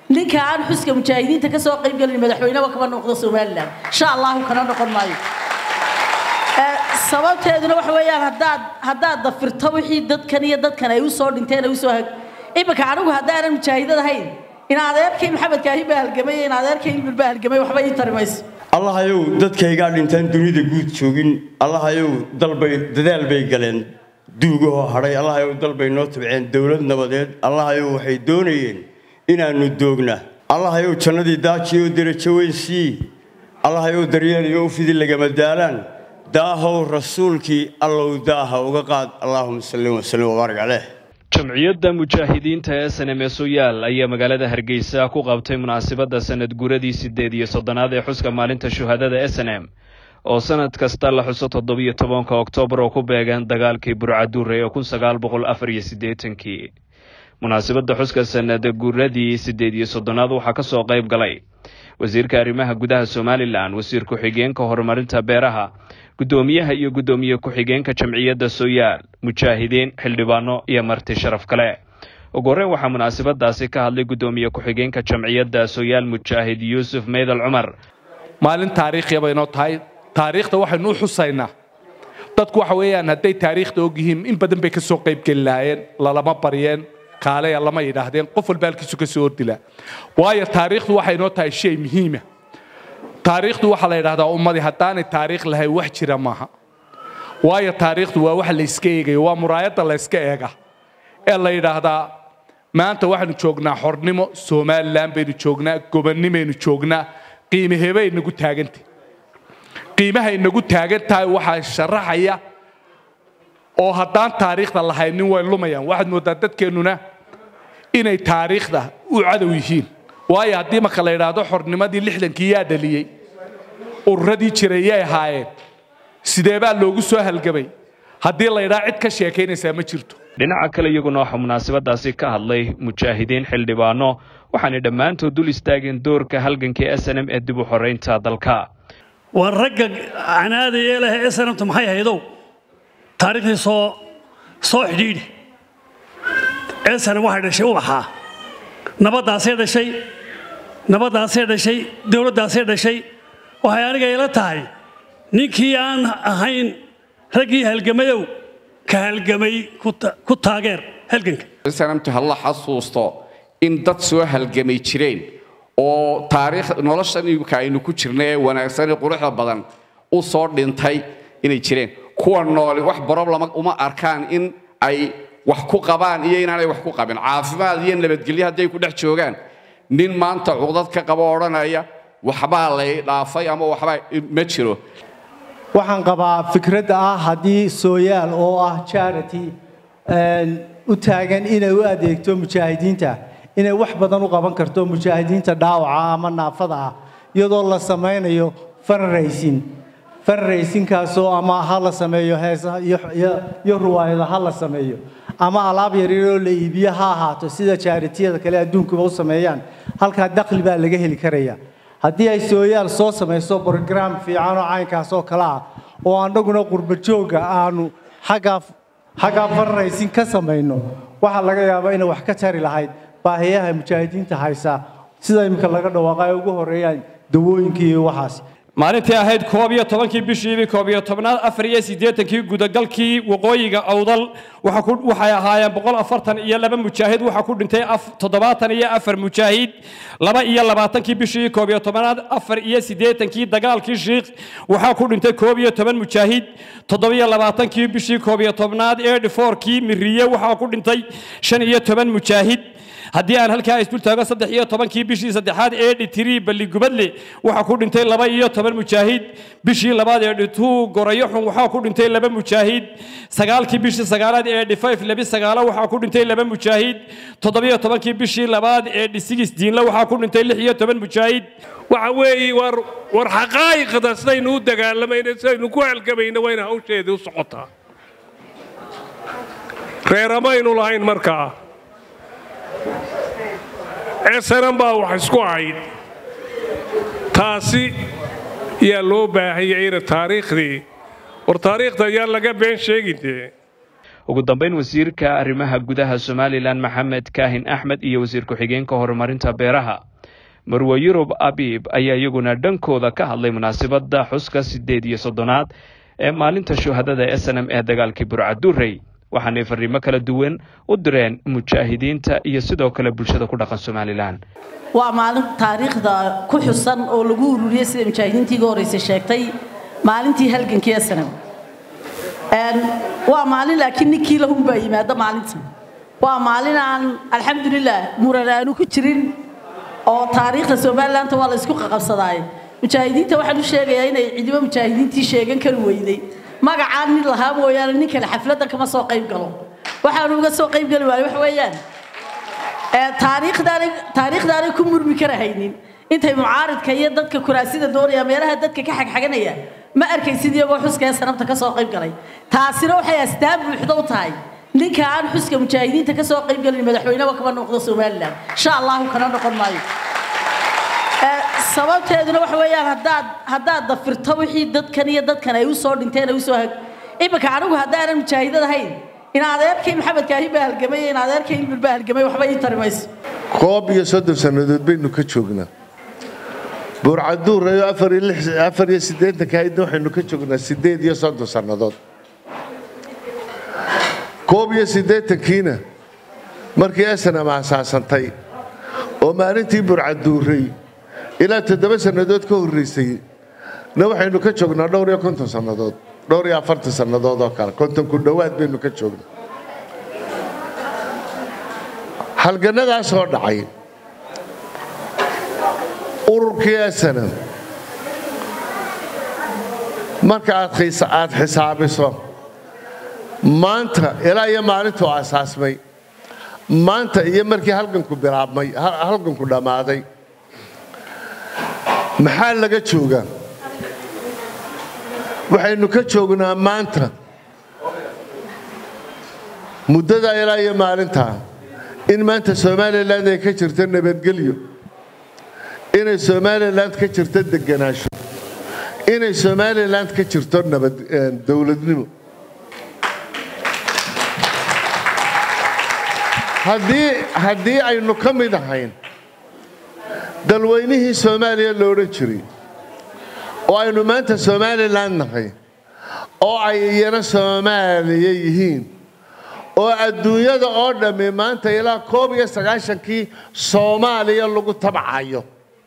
ninka aan xuska mujaahidiinta ka soo qayb gelin madaxweyneba kama noqdo somalilan insha allahu kana noqon maayo sababteeduna waxa weeyaan haddaad haddaad dafirto wixii dadkan iyo dadkan ay usoo dhinteen ay usoo hag iminka anigu haddaanan mujaahidad ahayn in adeerkay maxamed kaahin baa halgamay in adeerkay ilmir baa halgamay waxba ii tari mayso allahayow dadkaygaa dhintaan dunida guud joogin allahayow dalbay dadaal bay galeen duugahoo hadhay allahayow dalbay noo tabceen dowlad nabadeed allahayow waxay doonayeen inaannu doogna allahayow jannadii daajiyoo derajo weyn sii allahayow daryeel iyo ufidi lagama daalaan daahow rasuulkii allow daaha uga qaad allaahuma salli wasallim wabaarak caleyh jamciyadda mujaahidiinta ee sanemeesoyaal ayaa magaalada hargeysa ku qabtay munaasabadda sanad guradii siddeed iyo soddonaad ee xuska maalinta shuhadada s n m oo sanad kasta la xuso toddobiyo tobanka oktoobar oo ku beegan dagaalkii burcaduure ee kun sagaal boqol afar iyo siddeetankii munaasabadda xuska sanad guradii siddeed iyo soddonaad waxaa ka soo qayb galay wasiirka arrimaha gudaha somalilan wasiir ku-xigeenka horumarinta beeraha guddoomiyaha iyo guddoomiye ku-xigeenka jamciyadda sooyaal mujaahidiin xildhibaano iyo marti sharaf kale ugu horreyn waxaa munaasabadaasi ka hadlay guddoomiye ku-xigeenka jamciyadda sooyaal mujaahid yuusuf meydal cumar maalin taariikhiya baynoo tahay taariikhda waxaynu u xusaynaa dadku waxa weeyaan hadday taariikhda og yihiin in badan bay ka soo qaybgeli lahaayeen lalama baryeen kaaleya lama yidhaahdeen qof walba halkiisu ka soo ordilaa waayo taariikhdu waxay noo tahay shay muhiima taariikhdu waxaa la yidhahdaa ummadii haddaanay taariikh lahayn wax jira maaha waayo taariikhdu waa wax layska eegayo waa muraayadda layska eega ee la yidhaahdaa maanta waxaynu joognaa xornimo somalilan baynu joognaa gobonnimaynu joognaa qiimahebay nagu taagantah qiimahay nagu taagan tahay waxaa sharaxaya oo haddaan taariikhda lahaynin way lumayaan waxaad mooddaa dadkeennuna inay taariikhda u cadow yihiin waayo haddii marka la yidhaahdo xornimadii lixdankii yaa dhaliyey ururadii jiray yay ahaayeen sidee baa loogu soo halgamay haddii la yidhaha cid ka sheekaynaysaa ma jirto dhinaca kale iyaguna waxaa munaasabadaasi ka hadlay mujaahidiin xildhibaano waxaanay dhammaantood dul istaageen doorka halgankii s n m ee dib u xoraynta dalka waa ragga canaadaya leh s n mtu maxay haydow taariikhdii soo soo xidhiidhi s n m waxay dhashay ubaxaa nabaddaasay dhashay nabaddaasay dhashay dowladdaasay dhashay waxay aniga ila tahay ninkii aan ahayn raggii halgamayow ka halgamay ku taageer halganka sanamtu halla xasuusto in dad soo halgamay jireen oo taariikh noloshan imika aynu ku jirna ee wanaagsan ee quruxda badan u soo dhintay inay jireen kuwa nooli wax broblema uma arkaan in ay wax ku qabaan iyo inaanay wax ku qabin caafimaad iyo nabadgelyo hadday ku dhex joogaan nin maanta cuqdad ka qabo odhanaya waxbaa lay dhaafay ama waxbaa ma jiro waxaan qabaa fikradda ah haddii sooyaal oo ah charity u taagan inay u adeegto mujaahidiinta inay wax badan u qaban karto mujaahidiinta dhaawaca ama naafada ah iyadoo la samaynayo fundraising fundraisingkaasoo ama ha la sameeyo heesa iyo ruwaayada ha la sameeyo ama alaab yaryaroo la iibiyo ha ahaato sida jaaritiyada kale adduunkuba u sameeyaan halkaa dakhli baa laga heli karaya haddii ay sooyaal soo samayso brograam fiican oo caynkaas oo kale ah oo annaguna qurbajooga aanu xaggaa xaggaa fundraising ka samayno waxaa laga yaabaa inay wax ka tari lahayd baahiyaha mujaahidiinta haysa sida iminka laga dhawaaqa ay ugu horeeyaan dawooyinkii iyo waxaas maalintii ahayd koob iyo tobankii bishiibi koob iyo tobnaad afar iyo siddeetankii gudagalkii waqooyiga awdal waxay ahaayeen boqol afartan iyo laba mujaahid waxaa ku dhintay toddobaatan iyo afar mujaahid laba iyo labaatankii bishii koob iyo tobnaad afar iyo siddeetankii dagaalkii shiikh waxaa ku dhintay koob iyo toban mujaahid toddobiyo labaatankii bishii koob iyo tobnaad ee dhifoorkii miriye waxaa ku dhintay shan iyo toban mujaahid haddii aan halkaa isdul taago saddex iyo tobankii bishii saddexaad ee dhitirii balligubadle waxaa ku dhintay laba iyo toban mujaahid bishii labaad ee dhituu gorayo xun waxaa ku dhintay laba mujaahid sagaalkii bishii sagaalaad ee dhifayf labi sagaalo waxaa ku dhintay laba mujaahid toddobiyo tobankii bishii labaad ee dhisigis diinle waxaa ku dhintay lix iyo toban mujaahid waxa weeye war war xaqaa'iqda sidaynu u dagaalamayna sidaynu ku halgamayna wayna hawsheedii u socotaa reeramaynu lahayn markaa eesanan baa wax isku ahayd taasi yaa loo baahanyay ina taariikhdii war taariikhda ayaan laga been sheegin dee ugu dambeyn wasiirka arrimaha gudaha somalilan maxamed kaahin axmed iyo wasiir ku-xigeenka horumarinta beeraha marwe yurub abib ayaa iyaguna dhankooda ka hadlay munaasabadda xuska siddeed iyo soddonaad ee maalinta shuhadada s n m ee dagaalkii burcadurey waxaanay fariimo kala duwan u direen mujaahidiinta iyo sidoo kale bulshada ku dhaqan somalilan waa maalin taariikhda ku xusan oo lagu ururiyey sida mujaahidiintii iga horreysay sheegtay maalintii halgankii snm waa maalin laakiin ninkii lahunbaa yimaado maalintan waa maalin aan alxamdulilah muran aanu ku jirin oo taariikhda somalilandta waa la isku qaqabsadaaye mujaahidiinta waxaan u sheegayaa inay cidibo mujaahidiintii sheegan kari weyday magacaan nin lahaa mooyaane nin kale xafladdan kama soo qayb galo waxaanu uga soo qayb geli waayo waxa weeyaan taariikhdaanay taariikhdaanay ku murmi karahaynin intay mucaaridka iyo dadka kuraasida doonaya meelaha dadka ka xagxaganaya ma arkaysid iyagoo xuska ee sanabta ka soo qayb galay taasina waxay astaan buuxda u tahay ninka aan xuska mujaahidiinta ka soo qayb galin madaxweyneba kama noqdo somalilan insha allahu kana noqon maayo sababteeduna waxa weeyaan haddaad haddaad dafirto wixii dadkan iyo dadkan ay u soo dhinteen ay u soo hag iminka anigu haddaanan mujaahidad ahayn in adeerkay maxamed kaahi baa halgamay in adeerkay inbir baa halgamay waxba ii tari mayso koob iyo soddon sannadood baynu ka joognaa buurcaduurayo afar iyo siddeetanka haydna waxaynu ka joognaa siddeed iyo soddon sannadood koob iyo siddeetankiina markii esanam aasaasantay oo maalintii burcaduuray ilaa toddoba sannadood ka horraysay na waxaynu ka joognaa dhowr iyo konton sannadood dhowr iyo afartan sannadood oo kale konton ku dhowaad baynu ka joognaa halgannadaasoo dhacay ururkii esanam marka aad xisaabiso maanta ilaa iyo maalintuu asaasmay maanta iyo markii halganku bilaabmay halganku dhammaaday maxaa laga joogaa waxaynu ka joognaa maanta muddadaa ilaa iyo maalintaa in maanta somalilan ay ka jirto nabadgelyo inay somalilan ka jirto deganaansho inay somalilan ka jirto nabad dowladnimo haddii haddii aynu ka mid ahayn dalweynihii soomaaliya lo odhan jiray oo aynu maanta somalilan nahay oo ay iyana soomaaliya yihiin oo adduunyada oo dhammi maanta ilaa koob iyo sagaashankii soomaaliya lagu tabcayo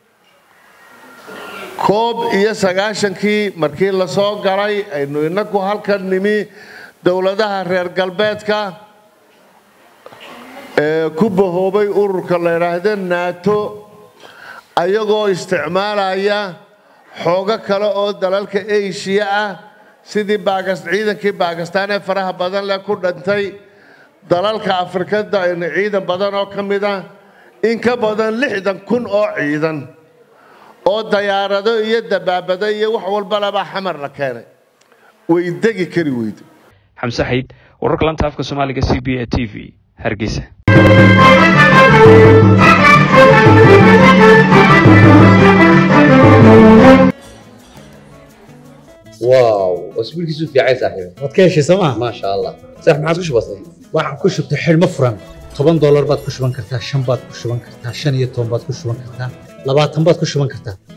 koob iyo sagaashankii markii la soo galay aynu inagu halkan nimi dowladaha reer galbeedka ee ku bahoobay ururka la yidhaahdo naato ayagoo isticmaalaya xoogo kale oo dalalka eshiya ah sidii ciidankii baakistaan ee faraha badan leh ku dhintay dalalka afrikada ciidan badan oo ka mid ah in ka badan lixdan kun oo ciidan oo dayaarado iyo dabaabado iyo wax walbalaba xamar la keenay way degi kari weyde xamse xayd wararka lanta afka soomaaliga c b a t v hargeysa واو اسبوعك في عايز صاحبي waad ka heshay sooma ما شاء الله صح ما عاد وش بصير waxaan ku shubtay xidhmo furan toban doolar baad ku shuban kartaa shan baad ku shuban kartaa shan iyo toban baad ku shuban kartaa labaatan baad ku shuban kartaa